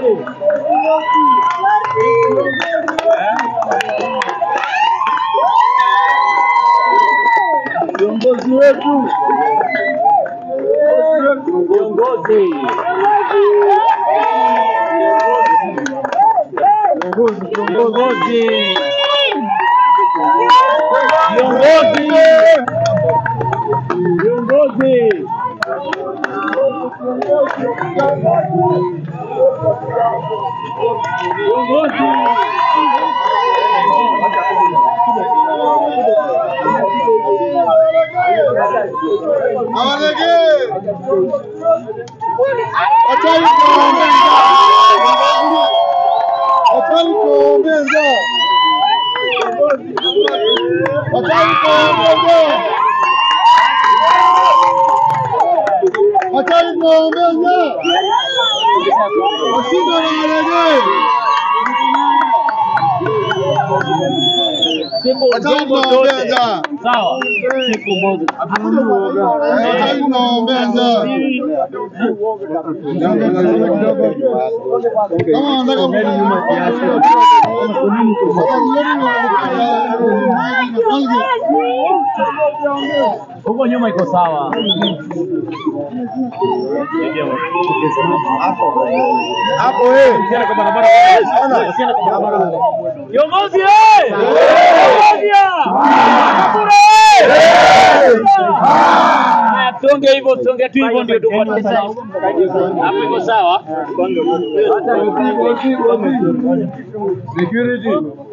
Viongozi wetu, viongozi, viongozi, viongozi, viongozi. Awalege. Achani kuombeza. Achani kuombeza. Achani kuombeza. Achani kuombeza. Washinda Awalege. Siku Achani ndogo zote. kuombeza. Sawa. Siku moja. Achani kuombeza. Kama wanataka kurudi nyuma kiasi. Huko nyuma iko sawa. Hapo eh. Usiende kwa barabara. Usiende kwa barabara. Viongozi eh! Viongozi ah! Kura eh! Haya, Tuonge hivyo, tuonge tu hivyo ndio tupate sawa. Hapo iko sawa. Security.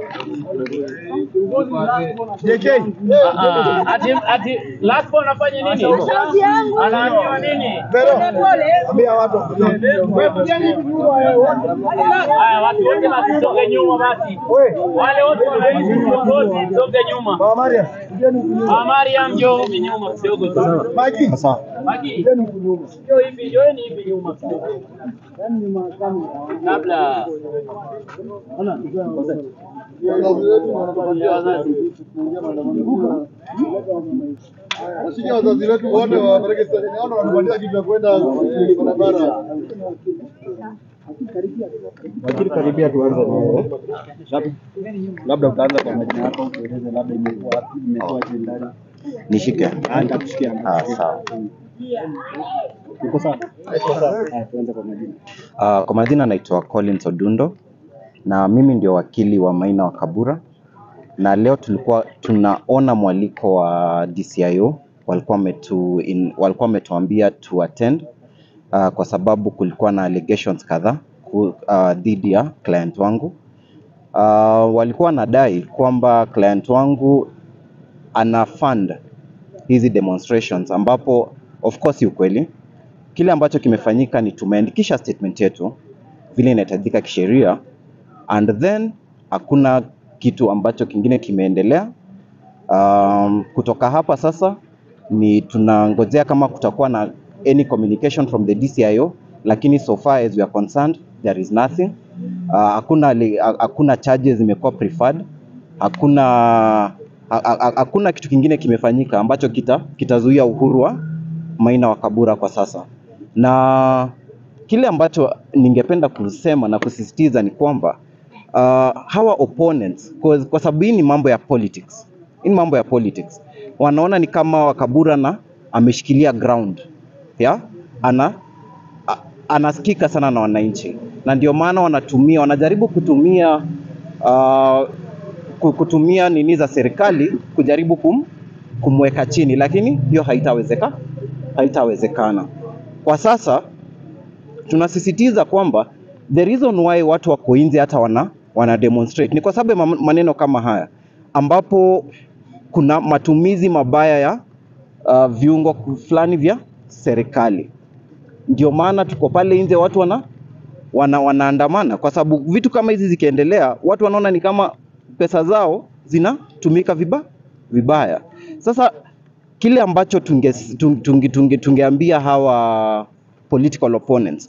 JK. Ah, ah, Ati ati last one afanye nini? Anaambiwa nini? Ambia watu. Haya, watu wote basi soge nyuma basi. Wale wote wanaishi viongozi soge nyuma. Mama Maria. Ah, Mariam njoo huku nyuma kidogo tu. Maji. Sasa. Baki. Njoo hivi, njooni hivi nyuma kidogo. Kabla Washike wazazi wetu wote wapeleke stesheni. Naona wanatupatia kitu ya kwenda barabara. Lakini karibia tuanze na wewe. Labda- Labda utaanza kwa majina yako, tueleze labda imekuwa wapi, imekuwa je ndani. Nishike. Ah, nitakusikia. Ah, sawa. Uko sawa? Ah, tuanze kwa majina. Uh, kwa majina naitwa Collins Odundo na mimi ndio wakili wa Maina wa Kabura, na leo tulikuwa tunaona mwaliko wa DCIO walikuwa wametu in, walikuwa wametuambia to attend uh, kwa sababu kulikuwa na allegations kadhaa ku- uh, dhidi ya client wangu. Uh, walikuwa wanadai kwamba client wangu ana fund hizi demonstrations ambapo of course si ukweli. Kile ambacho kimefanyika ni tumeandikisha statement yetu vile inahitajika kisheria and then hakuna kitu ambacho kingine kimeendelea. Um, kutoka hapa sasa ni tunangojea kama kutakuwa na any communication from the DCIO, lakini so far as we are concerned there is nothing. Uh, hakuna li- ha- hakuna charges zimekuwa preferred, hakuna ha- ha- hakuna kitu kingine kimefanyika ambacho kita kitazuia uhuru wa Maina wa Kabura kwa sasa, na kile ambacho ningependa kusema na kusisitiza ni kwamba uh, hawa opponents kwa, kwa sababu hii ni mambo ya politics, hii ni mambo ya politics, wanaona ni kama Wakabura na ameshikilia ground ya ana a- anasikika sana na wananchi, na ndio maana wanatumia wanajaribu kutumia uh, ku- kutumia nini za serikali kujaribu kum, kumweka chini, lakini hiyo haitawezeka haitawezekana. Kwa sasa tunasisitiza kwamba the reason why watu wako nje hata wana, wana demonstrate ni kwa sababu ya mam- maneno kama haya ambapo kuna matumizi mabaya ya uh, viungo fulani vya serikali. Ndio maana tuko pale nje, watu wana, wana wanaandamana kwa sababu vitu kama hizi zikiendelea, watu wanaona ni kama pesa zao zinatumika viba, vibaya. Sasa kile ambacho tunge, tunge, tunge, tunge, tungeambia hawa political opponents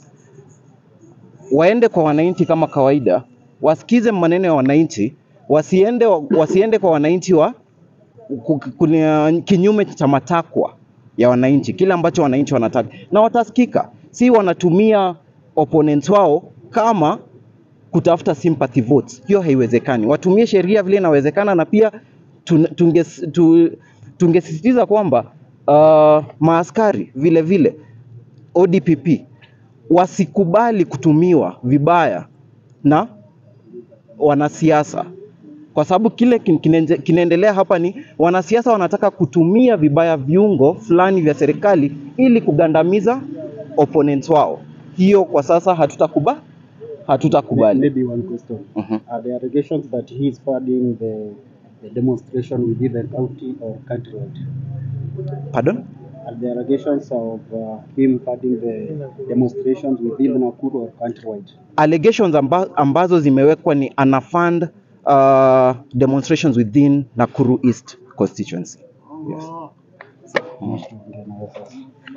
waende kwa wananchi kama kawaida, wasikize maneno ya wananchi, wasiende, wasiende kwa wananchi wa ku- kuna kinyume cha matakwa ya wananchi, kile ambacho wananchi wanataka, na watasikika. Si wanatumia opponents wao kama kutafuta sympathy votes. Hiyo haiwezekani. Watumie sheria vile inawezekana, na pia tun- tunges- tu- tungesisitiza kwamba uh, maaskari vile vile ODPP wasikubali kutumiwa vibaya na wanasiasa kwa sababu kile kin- kinenje- kinaendelea hapa ni wanasiasa wanataka kutumia vibaya viungo fulani vya serikali ili kugandamiza opponents wao. Hiyo kwa sasa hatutakubali, hatutakubali. Maybe one question. Mhm. Are the allegations that he is funding the, the demonstration within the county or countrywide? Pardon? Are the allegations of uh, him funding the demonstrations within Nakuru or countrywide? Allegations amba, ambazo zimewekwa ni anafund uh, demonstrations within Nakuru East constituency. Yes. Ndio nawe sasa.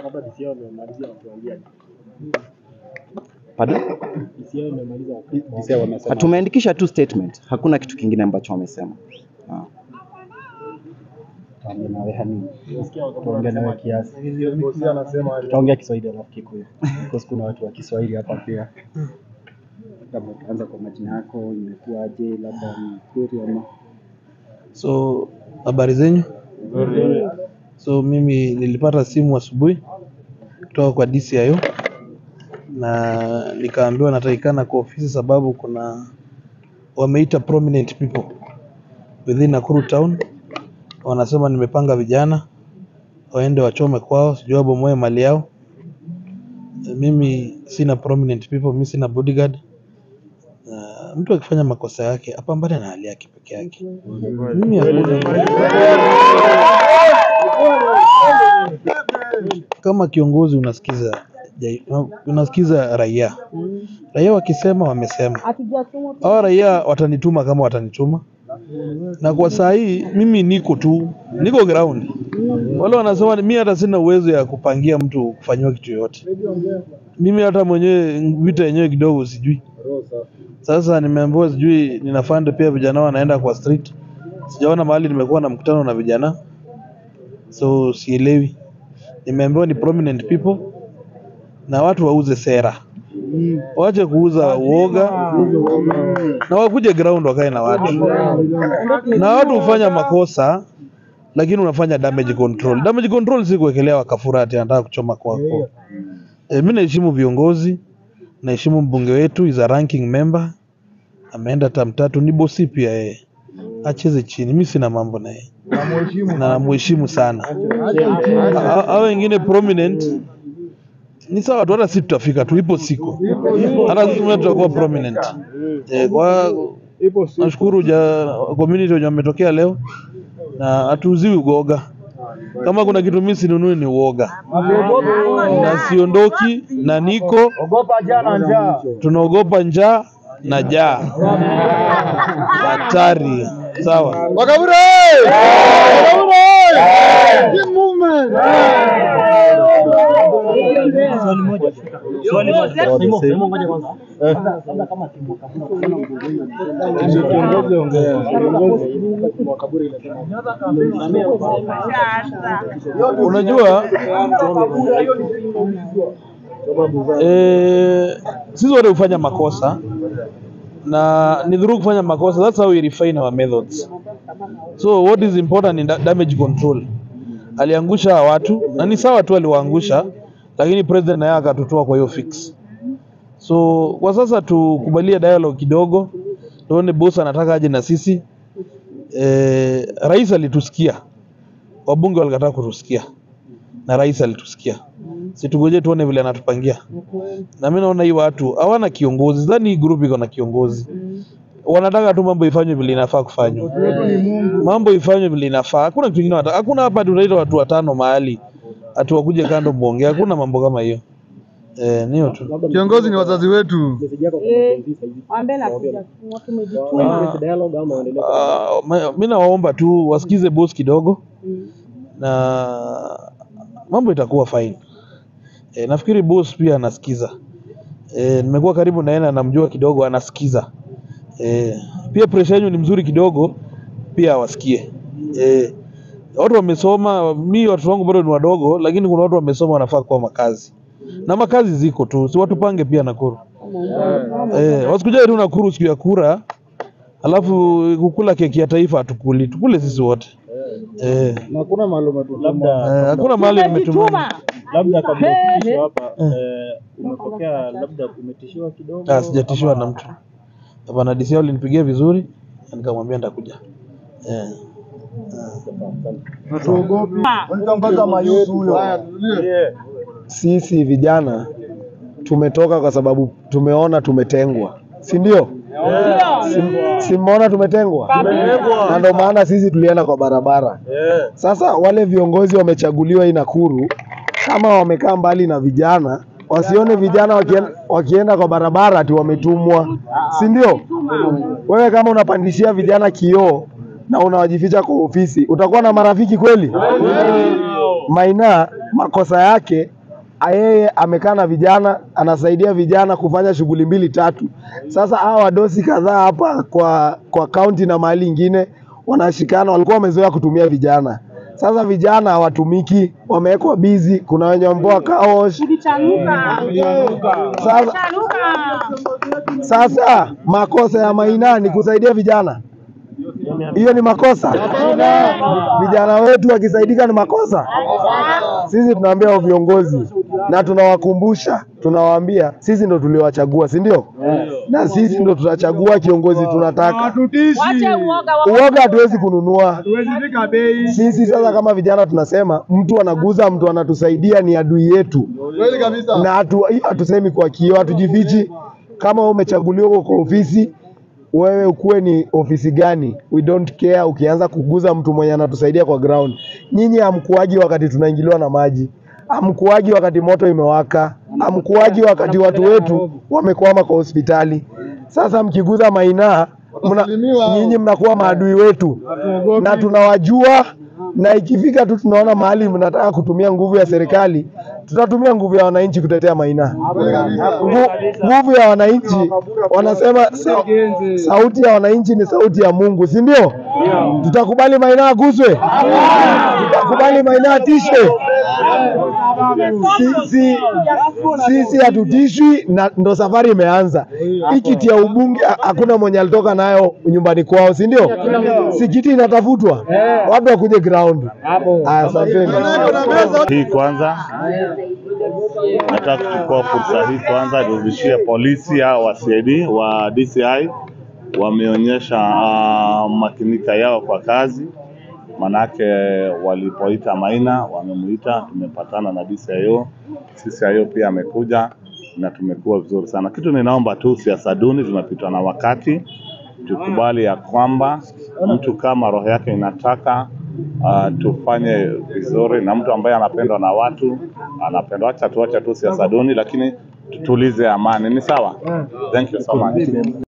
Pardon? DCI wamesema Tumeandikisha tu statement, hakuna kitu kingine ambacho wamesema. Ah. tuongee nawe hani. Tuongee nawe kiasi. Bosi anasema Tutaongea Kiswahili alafu Kikuyu. Because kuna watu wa Kiswahili hapa pia. Labda tuanze kwa majina yako, imekuwaje, labda ni kweli ama So habari zenyu? So mimi nilipata simu asubuhi kutoka kwa DCIO na nikaambiwa natakikana kwa ofisi sababu kuna wameita prominent people within Nakuru town, wanasema nimepanga vijana waende wachome kwao, sijui wabomoe mali yao. Mimi sina prominent people, mimi sina bodyguard. Uh, mtu akifanya makosa yake apambane na hali yake peke yake. Mimi hakuna kama kiongozi unasikiza jai- unasikiza raia. Raia wakisema wamesema. Hawa raia watanituma kama watanituma, na kwa saa hii mimi niko tu, niko ground. Wale wanasema mimi hata sina uwezo ya kupangia mtu kufanyiwa kitu yoyote. Mimi hata mwenyewe vita yenyewe kidogo sijui. Sasa nimeambiwa sijui ninafanda pia vijana wanaenda kwa street. Sijaona mahali nimekuwa na mkutano na vijana, so sielewi. Nimeambiwa ni prominent people na watu wauze sera, waache kuuza uoga na wakuje ground wakae na watu. Na watu hufanya makosa, lakini unafanya damage control. Damage control si kuwekelea wakafura ati anataka kuchoma kwako. E, mi naheshimu viongozi, naheshimu mbunge wetu is a ranking member, ameenda tam tatu, ni bosi pia yeye, acheze chini. Mi sina mambo na yeye na namheshimu sana. Ha- Hao wengine prominent ni sawa tu, hata sisi tutafika tu, ipo siku hata sisi mwenyewe tutakuwa prominent. E, kwa nashukuru ja community wenye wametokea leo na hatuuziwi uoga. Kama kuna kitu mimi sinunui ni uoga, na siondoki na niko Ogopa jana njaa. tunaogopa njaa na jaa hatari. Sawa. Wakabure! Team movement! Swali moja. Simo ngoja kwanza. Kiongozi ongea. Unajua eh, sisi wote hufanya makosa na ni dhuru kufanya makosa. That's how we refine our methods. So what is important in da- damage control. Aliangusha hawa watu na ni sawa tu aliwaangusha, lakini president naye akatutoa kwa hiyo fix. So kwa sasa tukubalie dialogue kidogo, tuone boss anataka aje na sisi. Eh, rais alitusikia, wabunge walikataa kutusikia na rais alitusikia. Situgoje tuone vile anatupangia. Na mimi naona hii watu hawana kiongozi, sidhani hii group iko na kiongozi. Wanataka tu mambo ifanywe vile inafaa kufanywa, mambo ifanywe vile inafaa. Hakuna kitu kingine, wanataka- hakuna hapa tunaita watu watano mahali ati wakuje kando muongee. Hakuna mambo kama hiyo. Eh, ni hiyo tu. Kiongozi ni wazazi wetu. Wambe nakuja tumejituma. Ah, ma- mi nawaomba tu wasikize boss kidogo na mambo itakuwa fine. E, nafikiri boss pia anasikiza. E, nimekuwa karibu na yeye na namjua kidogo anasikiza. E, pia pressure yenu ni mzuri kidogo pia wasikie. E, watu wamesoma, mi watoto wangu bado ni wadogo, lakini kuna watu wamesoma wanafaa kuwa makazi na makazi ziko tu, si watu pange pia Nakuru. Eh, wasikuje tu Nakuru siku ya kura, alafu kukula keki ya taifa hatukuli, tukule sisi wote. Eh, Na hakuna mahali umetutuma. eh, hakuna mahali nimetuma. Tumejituma. labda kabla He, he. ufikishwe hapa eh, umepokea labda umetishiwa kidogo Ah, sijatishiwa na mtu. Hapana, DC alinipigia vizuri, na nikamwambia nitakuja. Eh. Mpaka mayusu huyo. Haya, tulie. sisi vijana tumetoka kwa sababu tumeona tumetengwa, si ndio? Si mmeona tumetengwa, na ndio maana sisi tulienda kwa barabara. Sasa wale viongozi wamechaguliwa hii Nakuru, kama wamekaa mbali na vijana, wasione vijana wakienda, wakienda kwa barabara ati wametumwa, si ndio? Wewe kama unapandishia vijana kioo na unawajificha kwa ofisi, utakuwa na marafiki kweli? Maina makosa yake yeye amekaa na vijana, anasaidia vijana kufanya shughuli mbili tatu. Sasa hawa wadosi kadhaa hapa kwa kwa kaunti na mahali ingine wanashikana, walikuwa wamezoea kutumia vijana. Sasa vijana hawatumiki, wamewekwa bizi. Kuna wenye wameboa kaosh. Ulichanuka. Sasa, Chanuka. sasa makosa ya Maina ni kusaidia vijana, hiyo ni makosa. Vijana wetu wakisaidika ni makosa. Sisi tunaambia hao viongozi na tunawakumbusha, tunawaambia sisi ndo tuliwachagua, si ndio? Na sisi ndo tutachagua kiongozi tunataka. Wache uoga wa Uoga hatuwezi kununua sisi. Sasa kama vijana tunasema mtu anaguza mtu anatusaidia ni adui yetu, Kweli kabisa. na hatu- hiyo hatusemi kwa kio, hatujifichi. Kama wewe umechaguliwa huko kwa ofisi, wewe ukuwe ni ofisi gani, we don't care. Ukianza kuguza mtu mwenye anatusaidia kwa ground, nyinyi hamkuaji wakati tunaingiliwa na maji, hamkuaji wakati moto imewaka, hamkuaji wakati watu wetu wamekwama kwa hospitali. Sasa mkiguza Maina mna, Watasalimiwa hao. nyinyi mnakuwa maadui wetu na tunawajua, na ikifika tu tunaona mahali mnataka kutumia nguvu ya serikali, tutatumia nguvu ya wananchi kutetea Maina. Kweli kabisa. Ngu- Nguvu ya wananchi, wanasema sa, sauti ya wananchi ni sauti ya Mungu, si ndio? Tutakubali Maina aguswe? Tutakubali Maina atishwe? Sisi sisi hatutishwi, na ndo safari imeanza. Hii kiti ya ubunge ha- hakuna mwenye alitoka nayo nyumbani kwao, si ndio? Si kiti inatafutwa, watu wakuje ground. Aya, asanteni. hii kwanza, nataka kuchukua fursa hii kwanza nirudishie polisi hao wa CID wa DCI wameonyesha uh, makinika yao kwa kazi, manake walipoita Maina wamemuita, tumepatana na DCIO, CCIO pia amekuja na tumekuwa vizuri sana. Kitu ninaomba tu, siasa duni zimepitwa na wakati, tukubali ya kwamba mtu kama roho yake inataka uh, tufanye vizuri, na mtu ambaye anapendwa na watu anapendwa. Acha tuache tu siasa duni, lakini tutulize amani. Ni sawa? Thank you so much.